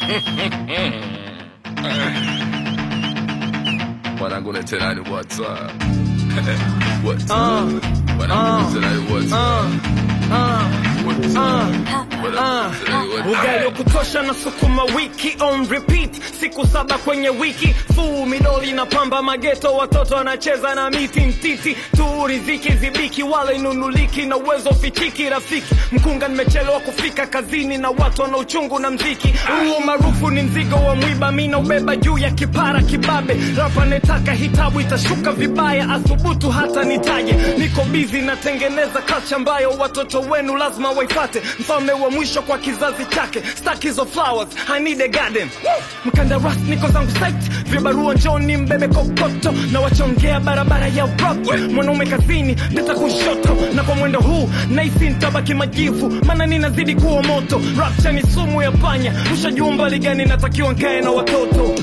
Mwanangu letelani what's up? What's up? Mwanangu letelani what's up? What's up? Mwanangu letelani what's up? ugali wa kutosha na sukuma wiki on repeat siku saba kwenye wiki fuu midoli na pamba mageto watoto wanacheza na miti mtiti tu riziki zibiki wala inunuliki na uwezo fichiki rafiki mkunga nimechelewa kufika kazini na watu wana uchungu na mziki huo maarufu ni mzigo wa mwiba mi naubeba juu ya kipara kibabe rapa netaka hitabu itashuka vibaya athubutu hata nitaje niko bizi natengeneza kacha ambayo watoto wenu lazima waifate mfalme wa mwisho kwa kizazi chake stack hizo flowers I need a garden mkandaras niko zangu site vibarua njoni mbebe kokoto na wachongea barabara ya rock mwanaume kazini ndeta kushoto na kwa mwendo huu naisi ntabaki majivu maana ninazidi kuwa moto rapcha ni sumu ya panya ushajua mbali gani natakiwa nkae na watoto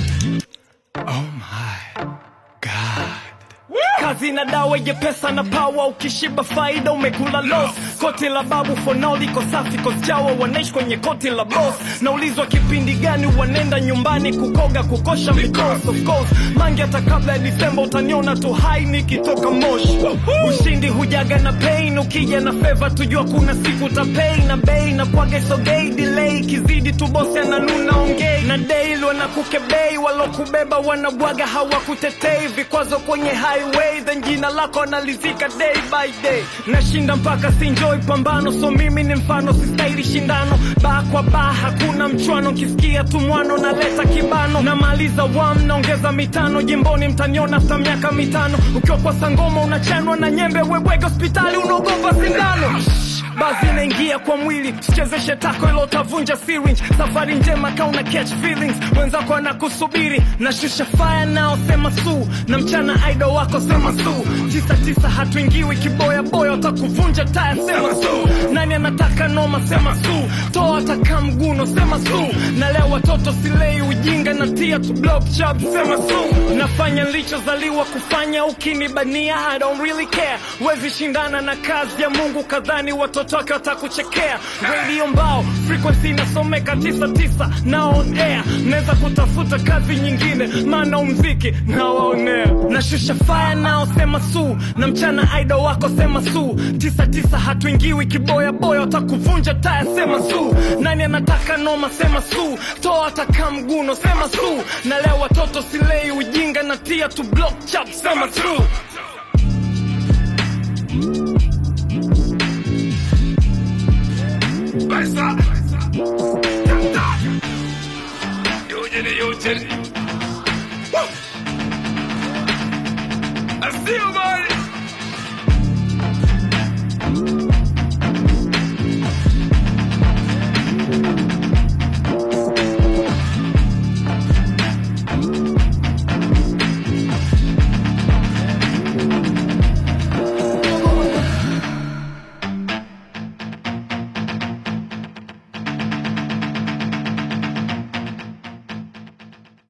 kazi na dawa ye pesa na pawa ukishiba faida umekula los koti la babu fonao liko safi kosjawa wanaishi kwenye koti la bos naulizwa kipindi gani wanenda nyumbani kukoga kukosha mikos of course mangi hata kabla ya disemba utaniona tu hai nikitoka moshi ushindi hujaga na pain ukija na feva tujua kuna siku utapei na bei na kwaga sogei delay kizidi tu bosi ananuna ongei na daily wanakukebei walokubeba wanabwaga hawakutetei vikwazo kwenye highway then jina lako analizika day by day nashinda mpaka sinjoi pambano so mimi ni mfano sistahili shindano baa kwa baa hakuna mchwano nkisikia tu mwano naleta kibano namaliza wam naongeza mitano jimboni mtaniona hata miaka mitano ukiwa kwa sangoma unachanwa na nyembe webwege hospitali unaogopa sindano basi inaingia kwa mwili sichezeshe tako ilo utavunja syringe safari njema kauna catch feelings wenzako anakusubiri nashusha fire nao sema su na mchana idol wako sema su tisa tisa hatuingiwi kiboya boya utakuvunja taya sema su nani anataka noma sema su toa taka mguno sema su na leo watoto silei ujinga na tia tu block chub sema su nafanya nilichozaliwa kufanya ukinibania I don't really care wezi shindana na kazi ya Mungu kadhani watoto wake watakuchekea radio mbao frequency inasomeka tisa tisa na on air naweza kutafuta kazi nyingine maana umziki nawaonea nashusha fire nao sema su na mchana idol wako sema su tisa tisa hatuingiwi kiboya boya watakuvunja taya sema su nani anataka noma sema su toa ataka mguno sema su na leo watoto silei ujinga na tia tu block chap sema su Pesa. Yanda. Eugene, Eugene. Woo. I see you, man.